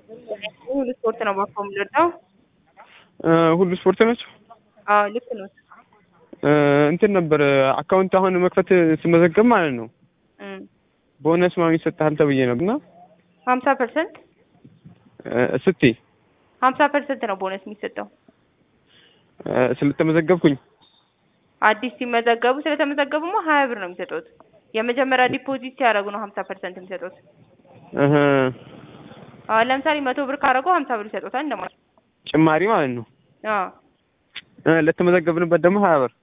ሁሉ ስፖርት ነው ባኮ የምንወዳው። ሁሉ ስፖርት ናቸው። አዎ ልክ ነው። እንትን ነበር አካውንት አሁን መክፈት ስመዘገብ ማለት ነው ቦነስ ምናምን ይሰጥሃል ተብዬ ነው እና ሀምሳ ፐርሰንት ስትይ ሀምሳ ፐርሰንት ነው ቦነስ የሚሰጠው ስለተመዘገብኩኝ አዲስ ሲመዘገቡ ስለተመዘገቡማ ሀያ ብር ነው የሚሰጡት። የመጀመሪያ ዲፖዚት ሲያደርጉ ነው ሀምሳ ፐርሰንት የሚሰጡት። አዎ ለምሳሌ መቶ ብር ካደረጉ ሀምሳ ብር ይሰጡታል እንደማለት ጭማሪ ማለት ነው። አዎ ለተመዘገብንበት ደግሞ ሀያ ብር